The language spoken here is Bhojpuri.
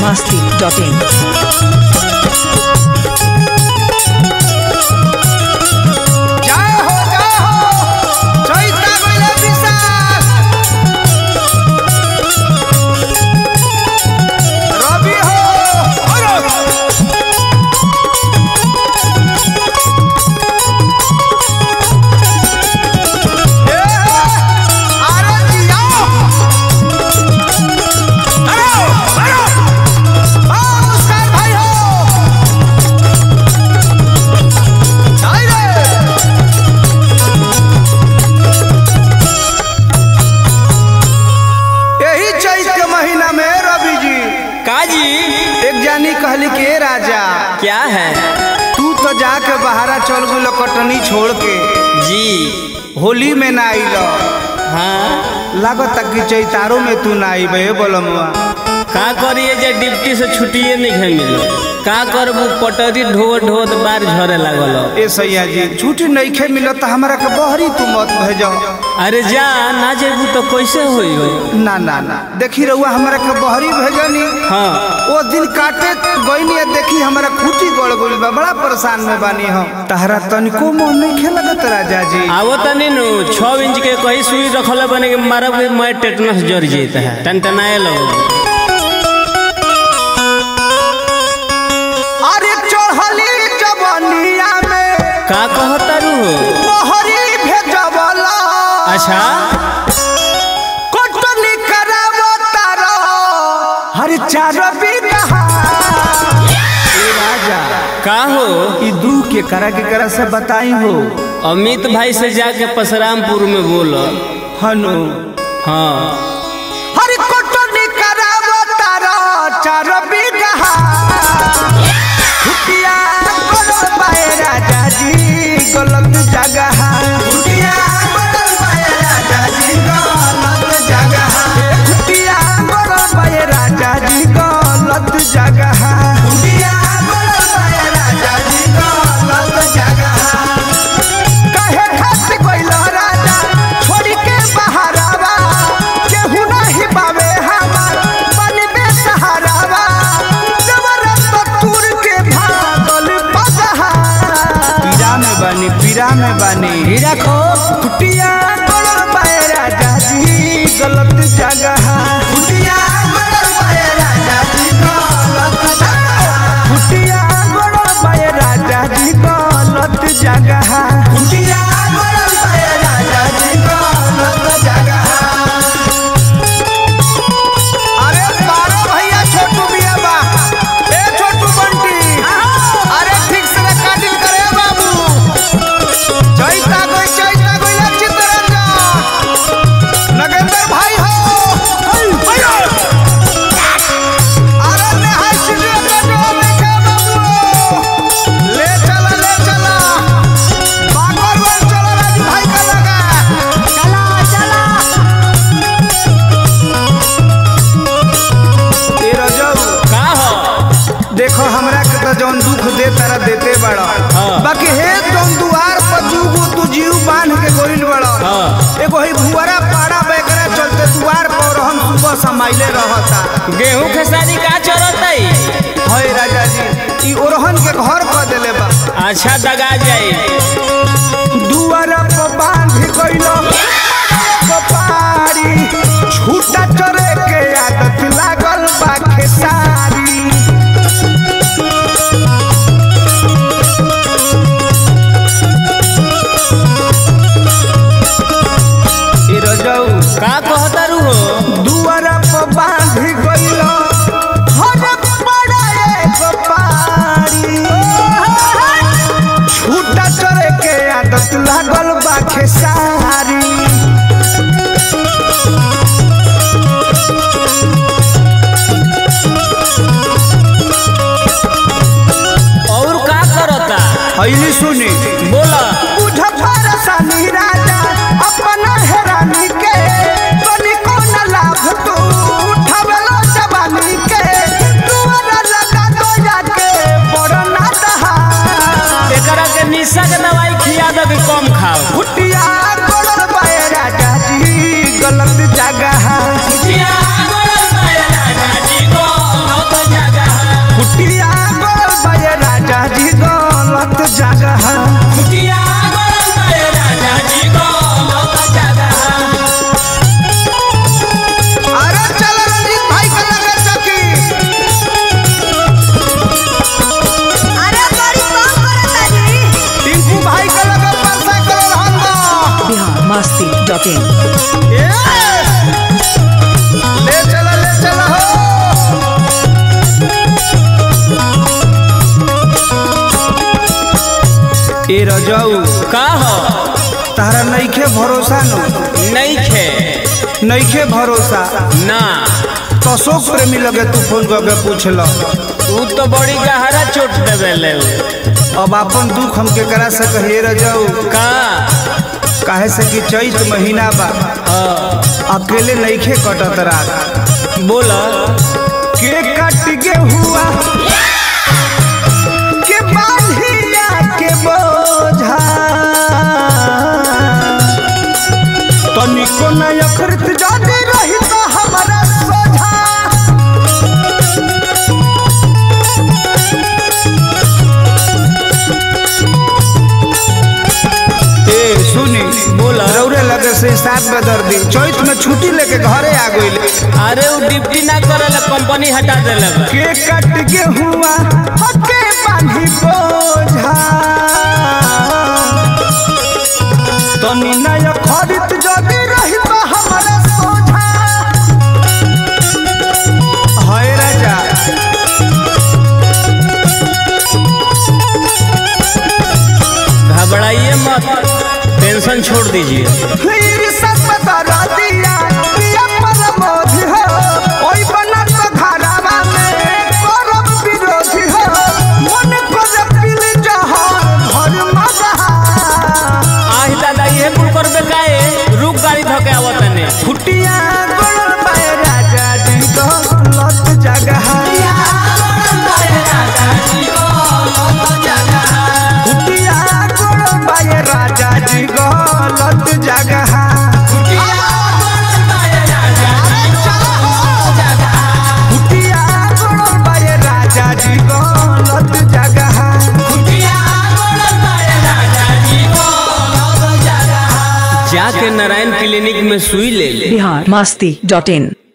masti.in. जय हो जय हो चैता गइले विशाल रवि हो अरे ए, अरे जिया अरे अरे आ मुस्कान भाई हो आई रे यही चैत के महीना में रवि जी काजी एक जानी कहली के "ए राजा क्या है तू तो जाके बहारा चल गुलो कटनी छोड़ के जी होली में ना आइल हाँ लागत कि चैतारो में तू ना आइबे बोलमुआ का करिए जे डिप्टी से छुट्टिए नहीं है मिलो का करबू पटरी ढोत ढोत बार झरे लागल ए सैया जी छुट्टी नहीं खे मिलत तो हमरा के बहरी तू मत भेजो अरे जा ना जेबू तो कैसे होई हो ना ना ना देखी रहुआ हमरा के बहरी भेजनी हाँ वो दिन काटे गईनी देखी हमरा खूटी गड़ गइल बा बड़ा परेशान में बानी हम तहरा तनिको मोह नहीं खेलगत राजा जी आवो तनी नु छह इंच के कहीं सुई रखल बने के मारब के मैं टेटनस जर जेता है टन टनाए लगो अरे चढ़ली जवनिया में का कहता रू हो मोहरी भेजवला अच्छा कोटनी करावो तारो हर चार बिगहा ए राजा का हो ई दू के करा के करा से बताई हो अमित भाई से जाके परशुरामपुर में बोलो हनु हाँ हर कोटनी करावो तारो चार बिगहा छुटिया गलत पाए राजा जी गलत जगह छुटिया गलत पाए राजा जी गलत जगह छुटिया गलत पाए राजा जी गलत जगह छुटिया गलत पाए राजा जी गलत जगह कहे खात कोइल राजा छोड़ के बहारावा केहू नहीं पावे हमार बनबे सहारावा जबरदस्त तुर के भागल पदहा पीरा में बानी पीरा में बानी हीरा खो कुटिया गलत पाए राजा जी गलत जगह कुटिया गलत पाए राजा जी गलत जगह कुटिया गलत पाए राजा जी गलत जगह कुटिया गलत पाए राजा जी गलत जगह अरे बारो भैया छोटू बिया बा ए छोटू बंटी अरे ठीक से काटिल करे बाबू चैता कोई चैता कोई ना चित्तरंजन नगेंद्र भाई हो भैया अरे नेहाय स्टूडियो का डोर लेके बाबू ले चला ले चला बाकर वन चला राजू भाई का लगा चला चला ए रजऊ का हो देखो हमरा के तो जौन दुख दे तारा देते बड़ा हाँ। बाकी हे जौन दुआर पर जुगो तू जीव बांध के गोइल बड़ा हाँ। एगो ही भुवरा पाड़ा बेकरा चलते दुआर पर हम सुबह समाइले रहता गेहूं खेसारी का चरतई हय राजा जी ई ओरहन के घर कर देले बा अच्छा दगा जाई दुआर पर बांध गइल कपारी छूटा चरे के आदत लागल बा खेसारी ए रजऊ का कहता रू हो दुआरा पर बांध गइल हर पड़ा एक पारी छूटा चरे के आदत लागल बा खेसारी रजऊ का हो तारा नइखे भरोसा नो नहीं खे नइखे भरोसा ना तो अशोक प्रेमी लगे तू फोन करके पूछल तू तो बड़ी गहरा चोट देवे ले अब अपन दुख हम केकरा से कहिए रजऊ का काहे से कि चैत महीना बा हाँ, अकेले नइखे कटत रात बोल के कट के हुआ के बांधिया के बोझा तनिको न अखरत जाने रही तो हमारा सोझा ए सुनी बोला। रौरे लगे से सात बदर दी चैत में छुट्टी लेके घरे आ गइल अरे वो ड्यूटी ना करे ला कंपनी हटा देले बा। के कट के हुआ हके बांधी बोझा तनी नय खरीद जदी रही तो हमारा सोझा हाय राजा घबराइए मत टेंशन छोड़ दीजिए फिर सब बता दिया पिया परमोधि हो ओई बनत घरावा में करब विरोधी हो मन कर पिल जहान घर मगा आही दादा ये कुल करबे काए रुक गाड़ी धके आवत ने फुटिया गोड़ पाए राजा जी को लत जगह फुटिया गोड़ पाए राजा जी को लत जगह फुटिया गोड़ पाए राजा जी को लत जगह जाके नारायण क्लिनिक में सुई ले ले बिहार मस्ती डॉट इन